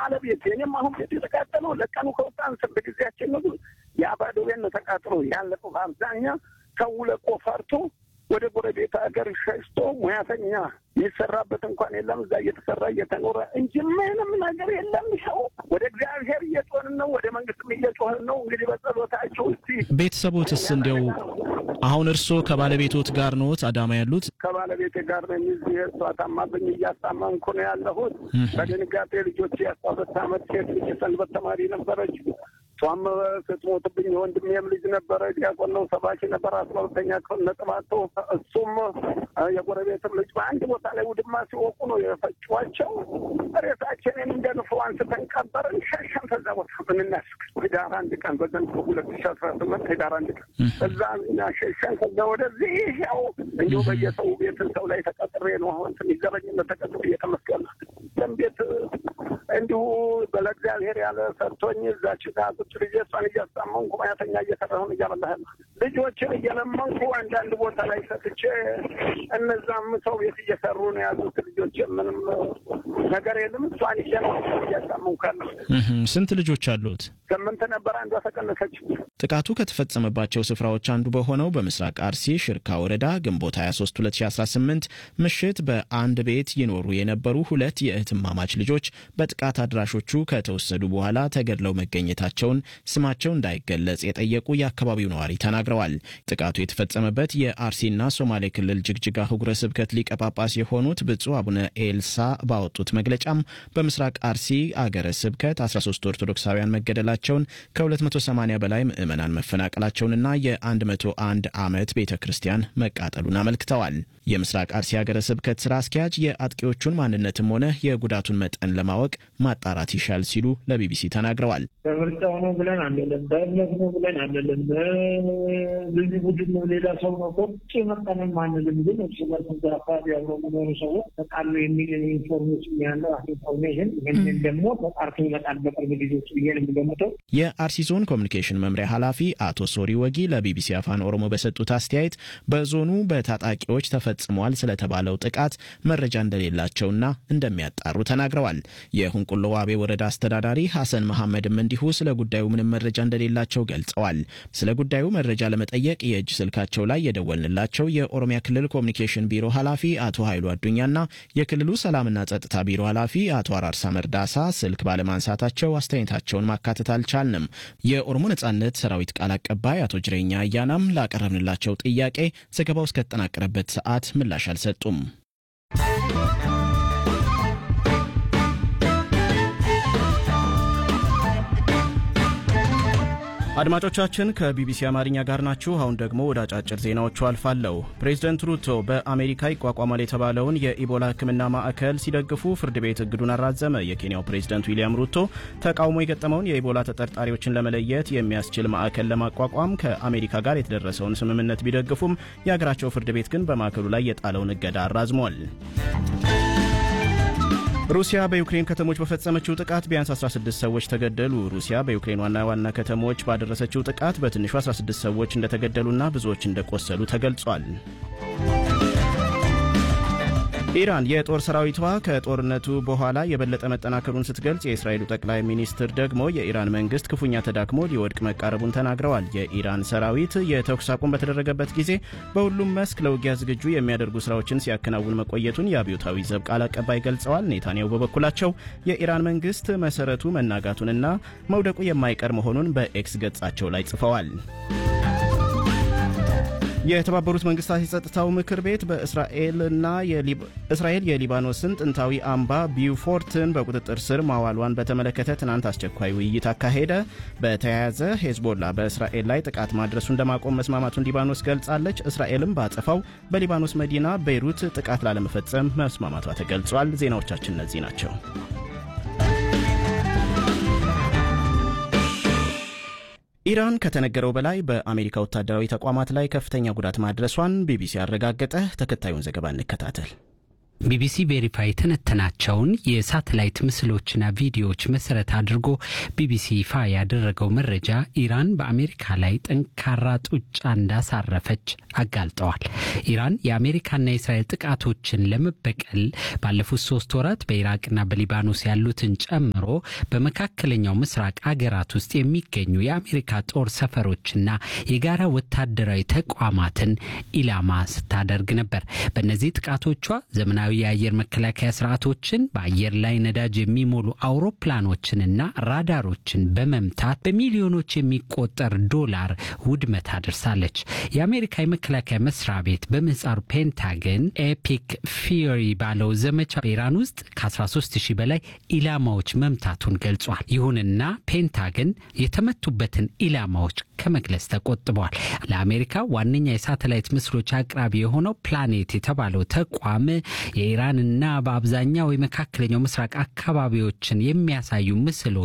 ባለቤት እኔም አሁን ቤት የተቃጠለው ለቀኑ ከወጣን ስንት ጊዜያችን ነው። ያ ባዶ ቤት ነው ተቃጥሎ ያለቀው። በአብዛኛ ሰው ለቆ ፈርቶ ወደ ጎረቤት ሀገር ሸሽቶ ሙያተኛ የሚሰራበት እንኳን የለም። እዛ እየተሰራ እየተኖረ እንጂ ምንም ነገር የለም። ሰው ወደ እግዚአብሔር እየጮህን ነው፣ ወደ መንግስትም እየጮህን ነው። እንግዲህ በጸሎታቸው እስቲ ቤተሰቦትስ እንዲያው አሁን እርስዎ ከባለቤቶት ጋር ኖት አዳማ ያሉት? ከባለቤቴ ጋር ነው የሚዝ እሷ ታማብኝ እያስታመምኩ ነው ያለሁት። በድንጋጤ ልጆች የአስራ ሁለት ዓመት ሴት ልጅ ሰንበት ተማሪ ነበረች። እሷም ስትሞትብኝ የወንድሜም ልጅ ነበረ፣ ዲያቆን ነው፣ ሰባኪ ነበር፣ አስራ ሁለተኛ ክፍል ነጥብ አቶ እሱም የጎረቤትም ልጅ በአንድ ቦታ ላይ ውድማ ሲወቁ ነው የፈጯቸው። ሬሳችንን እንደ ንፍሮ አንስተን ቀበርን፣ ሸሸን። ከዛ ቦታ ምንናስክ ህዳር አንድ ቀን በዘንድሮ ሁለት ሺ አስራ ስምንት ህዳር አንድ ቀን እዛ እኛ ሸሸን። ከዛ ወደዚህ ያው እንዲሁ በየሰው ቤት ሰው ላይ ተቀጥሬ ነው አሁን ትንሽ ዘረኝነት ተቀጥሬ እየተመስገን ቤት እንዲሁ በለእግዚአብሔር ያለ ሰርቶኝ እዛች ጋር ቁጭ ልጄ እሷን እያስጣመንኩ ማያተኛ እየሰራሁን እያበላህ ልጆችን እየለመንኩ አንዳንድ ቦታ ላይ ሰጥቼ እነዛም ሰው ቤት እየሰሩ ነው ያሉት ልጆች። ምንም ነገር የለም። እሷን እየለመንኩ እያስጣመንኩ ያለሁ። ስንት ልጆች አሉት? ስምንት ነበር፣ አንዷ ተቀነሰች። ጥቃቱ ከተፈጸመባቸው ስፍራዎች አንዱ በሆነው በምስራቅ አርሲ ሽርካ ወረዳ ግንቦት 23 2018 ምሽት በአንድ ቤት ይኖሩ የነበሩ ሁለት የእህትማማች ልጆች በጥቃት አድራሾቹ ከተወሰዱ በኋላ ተገድለው መገኘታቸውን ስማቸው እንዳይገለጽ የጠየቁ የአካባቢው ነዋሪ ተናግረዋል። ጥቃቱ የተፈጸመበት የአርሲና ሶማሌ ክልል ጅግጅጋ ህጉረ ስብከት ሊቀ ጳጳስ የሆኑት ብፁዕ አቡነ ኤልሳ ባወጡት መግለጫም በምስራቅ አርሲ አገረ ስብከት 13 ኦርቶዶክሳውያን መገደላቸውን ከ280 በላይ ምዕመናን መፈናቀላቸውንና የ101 ዓመት ቤተ ክርስቲያን መቃጠሉን አመልክተዋል። የምስራቅ አርሲ ሀገረ ስብከት ስራ አስኪያጅ የአጥቂዎቹን ማንነትም ሆነ የጉዳቱን መጠን ለማወቅ ማጣራት ይሻል ሲሉ ለቢቢሲ ተናግረዋል። በምርጫው ነው ብለን አንልም፣ በእምነት ነው ብለን አንልም፣ ልዩ ቡድን ነው ሌላ ሰው ነው ከውጭ መጠንም አንልም። ግን እርስ በርስ እዛ አካባቢ አብረው የሚኖሩ ሰዎች ተቃሉ የሚል ኢንፎርሜሽን ያለው ኢንፎርሜሽን ይህንን ደግሞ ተጣርቶ ይመጣል በቅርብ ጊዜዎች ብዬ ነው የሚገምተው። የአርሲ ዞን ኮሚኒኬሽን መምሪያ ኃላፊ አቶ ሶሪ ወጊ ለቢቢሲ አፋን ኦሮሞ በሰጡት አስተያየት በዞኑ በታጣቂዎች ተፈጽሟል ስለተባለው ጥቃት መረጃ እንደሌላቸውና እንደሚያጣሩ ተናግረዋል። የሁንቁሎ ዋቤ ወረዳ አስተዳዳሪ ሐሰን መሐመድም እንዲሁ ስለ ጉዳዩ ምንም መረጃ እንደሌላቸው ገልጸዋል። ስለ ጉዳዩ መረጃ ለመጠየቅ የእጅ ስልካቸው ላይ የደወልንላቸው የኦሮሚያ ክልል ኮሚኒኬሽን ቢሮ ኃላፊ አቶ ኃይሉ አዱኛና የክልሉ ሰላምና ጸጥታ ቢሮ ኃላፊ አቶ አራርሳ መርዳሳ ስልክ ባለማንሳታቸው አስተያየታቸውን ማካተት አልቻልንም። የኦሮሞ ነጻነት ሰራዊት ቃል አቀባይ አቶ ጅሬኛ አያናም ላቀረብንላቸው ጥያቄ ዘገባው እስከተጠናቀረበት ሰዓት ምላሽ አልሰጡም። አድማጮቻችን ከቢቢሲ አማርኛ ጋር ናችሁ። አሁን ደግሞ ወደ አጫጭር ዜናዎቹ አልፋለሁ። ፕሬዝደንት ሩቶ በአሜሪካ ይቋቋማል የተባለውን የኢቦላ ሕክምና ማዕከል ሲደግፉ ፍርድ ቤት እግዱን አራዘመ። የኬንያው ፕሬዝደንት ዊልያም ሩቶ ተቃውሞ የገጠመውን የኢቦላ ተጠርጣሪዎችን ለመለየት የሚያስችል ማዕከል ለማቋቋም ከአሜሪካ ጋር የተደረሰውን ስምምነት ቢደግፉም የሀገራቸው ፍርድ ቤት ግን በማዕከሉ ላይ የጣለውን እገዳ አራዝሟል። ሩሲያ በዩክሬን ከተሞች በፈጸመችው ጥቃት ቢያንስ 16 ሰዎች ተገደሉ። ሩሲያ በዩክሬን ዋና ዋና ከተሞች ባደረሰችው ጥቃት በትንሹ 16 ሰዎች እንደተገደሉና ብዙዎች እንደቆሰሉ ተገልጿል። ኢራን የጦር ሰራዊቷ ከጦርነቱ በኋላ የበለጠ መጠናከሩን ስትገልጽ፣ የእስራኤሉ ጠቅላይ ሚኒስትር ደግሞ የኢራን መንግስት ክፉኛ ተዳክሞ ሊወድቅ መቃረቡን ተናግረዋል። የኢራን ሰራዊት የተኩስ አቁም በተደረገበት ጊዜ በሁሉም መስክ ለውጊያ ዝግጁ የሚያደርጉ ስራዎችን ሲያከናውን መቆየቱን የአብዮታዊ ዘብ ቃል አቀባይ ገልጸዋል። ኔታንያሁ በበኩላቸው የኢራን መንግስት መሰረቱ መናጋቱንና መውደቁ የማይቀር መሆኑን በኤክስ ገጻቸው ላይ ጽፈዋል። የተባበሩት መንግስታት የጸጥታው ምክር ቤት በእስራኤልና እስራኤል የሊባኖስን ጥንታዊ አምባ ቢውፎርትን በቁጥጥር ስር ማዋሏን በተመለከተ ትናንት አስቸኳይ ውይይት አካሄደ። በተያያዘ ሄዝቦላ በእስራኤል ላይ ጥቃት ማድረሱን ለማቆም መስማማቱን ሊባኖስ ገልጻለች። እስራኤልም ባጸፋው በሊባኖስ መዲና ቤይሩት ጥቃት ላለመፈጸም መስማማቷ ተገልጿል። ዜናዎቻችን እነዚህ ናቸው። ኢራን ከተነገረው በላይ በአሜሪካ ወታደራዊ ተቋማት ላይ ከፍተኛ ጉዳት ማድረሷን ቢቢሲ አረጋገጠ። ተከታዩን ዘገባ እንከታተል። ቢቢሲ ቬሪፋይ የተነተናቸውን የሳተላይት ምስሎችና ቪዲዮዎች መሰረት አድርጎ ቢቢሲ ይፋ ያደረገው መረጃ ኢራን በአሜሪካ ላይ ጠንካራ ጡጫ እንዳሳረፈች አጋልጠዋል። ኢራን የአሜሪካና የእስራኤል ጥቃቶችን ለመበቀል ባለፉት ሶስት ወራት በኢራቅና በሊባኖስ ያሉትን ጨምሮ በመካከለኛው ምስራቅ አገራት ውስጥ የሚገኙ የአሜሪካ ጦር ሰፈሮችና የጋራ ወታደራዊ ተቋማትን ኢላማ ስታደርግ ነበር። በእነዚህ ጥቃቶቿ ዘመናዊ የአየር መከላከያ ስርዓቶችን በአየር ላይ ነዳጅ የሚሞሉ አውሮፕላኖችንና ራዳሮችን በመምታት በሚሊዮኖች የሚቆጠር ዶላር ውድመት አድርሳለች። የአሜሪካ የመከላከያ መስሪያ ቤት በምህጻሩ ፔንታገን ኤፒክ ፊዮሪ ባለው ዘመቻ በኢራን ውስጥ ከ13 ሺህ በላይ ኢላማዎች መምታቱን ገልጿል። ይሁንና ፔንታገን የተመቱበትን ኢላማዎች ከመግለጽ ተቆጥበዋል። ለአሜሪካ ዋነኛ የሳተላይት ምስሎች አቅራቢ የሆነው ፕላኔት የተባለው ተቋም የኢራንና በአብዛኛው የመካከለኛው ምስራቅ አካባቢዎችን የሚያሳዩ ምስሎች